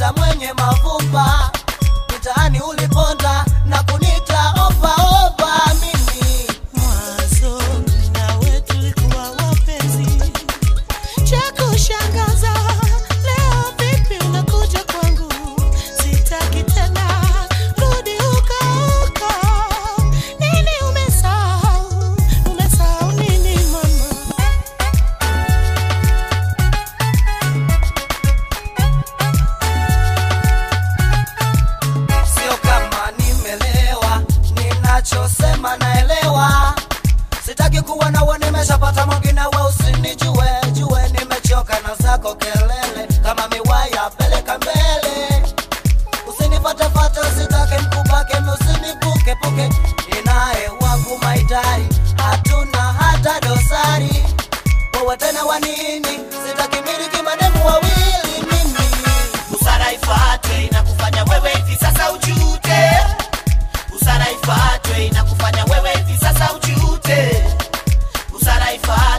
dada mwenye mavumba mitaani uliponda na kunita opa opa mimi Mwanzo nawe tulikuwa wapenzi, cha kushangaza leo vipi unakuja kwangu? Sitaki tena, rudi huko huko. Nini umesahau? Umesahau nini mama? sio kama nimelewa ninachosema naelewa sitaki kuwa nawe nimeshapata mwingine we usinijue jue nimechoka na zako kelele kama miwaya peleka mbele usinifatefate usitake mkupake usinipukepuke ninaye wangu maidari hatuna hata dosari wewe tena wanini sitaki miliki mademu wawili mimi busara ifuatwe inakufanya wewe hivi sasa ujute busara ifuatwe inakufanya wewe hivi sasa ujute busara ifuatwe